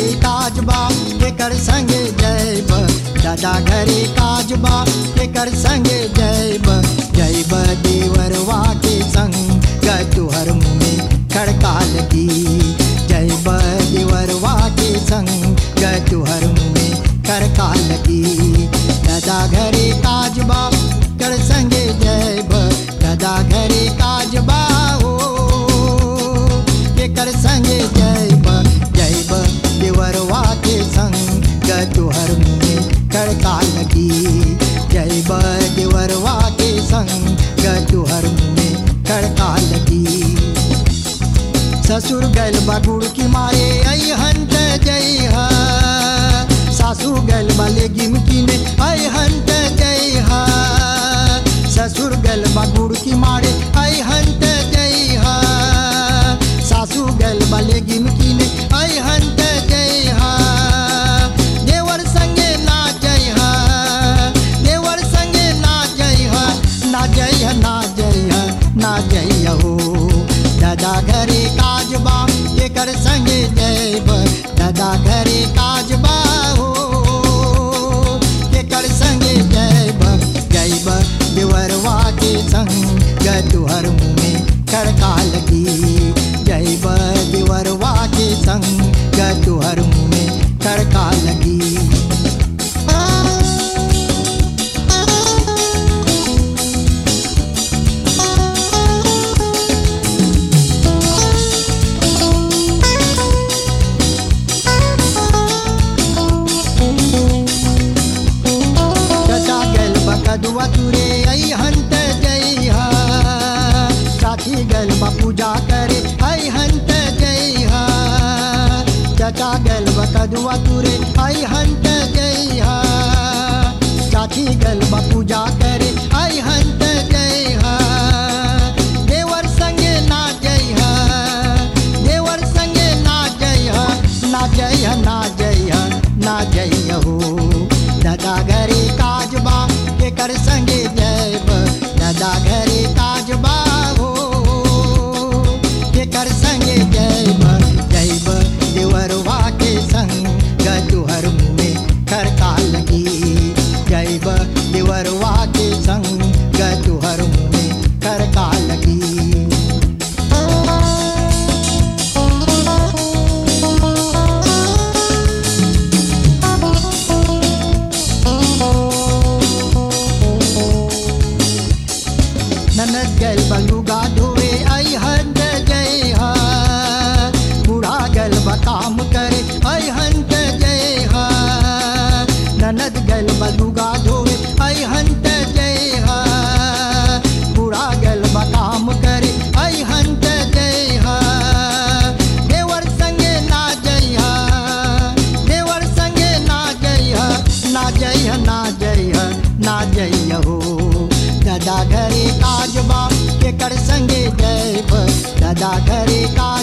घरे काजबा केकर संगे जैब दादा घरे काजबा केकर संगे जैब जैब देवरवा के संग तुहर मुँह में खड़का लगी जैब देवरवा के संग तुहर मुँह में खड़का लगी दादा घरे काजबा कर संगे जैब दादा घरे काजबा हो केकर संगे जैब जैब देवरवा के संग तुहर मुँह में खड़का लगी जैब देवरवा के संग तुहर मुँह में खड़का लगी ससुर गल बगुड़ की मारे आई हंत जय हा सासू गल बले गिमकी ने आई हंत जय हा ससुर गल बगुड़ की मारे आई हंत जय हा सासू गल बले गिमकी ने आई हंत जय हा देवर संगे ना जय हा देवर संगे ना जय हा ना जय हा ना जय हा ना जय हो दादा घरे काजबा केकर संगे जैब दादा घरे काजबा हो केकर संगे जैब जैब देवरवा के संग तुहर मुँह में खड़का लगी जैब देवरवा के संग तुहर मुँह में खड़का लगी चचा गल बकदुआ तुरे आई हंत जय हा साथी गल पूजा करे आई हंत जय हा चचा गल बकदुआ तुरे आई हंत जय हा साथी गल पूजा करे आई हंत जय हा देवर संगे ना जय हा देवर संगे ना जय हा ना जय हा ना जय हा ना जय हो दादा घरे काजबा केकर संगे जैब दादा घरे काजबा हो केकर संगे जैब जैब देवरवा के संग तुहर मुँह में खड़का लगी जैब देवरवा के संग तुहर मुँह में खड़का लगी ननद गल बलुगा धोए आई हंत जय हा बूढ़ा गल काम करे आई हंत जय हा ननद गल बलुगा धोए आई हंत जय हा बूढ़ा गल काम करे आई हंत जय हा देवर संगे ना जय हा देवर संगे ना जय हा ना जय हा ना जय हा ना जय हो दादा घरे काजबा केकर संगे जैब दादा घरे का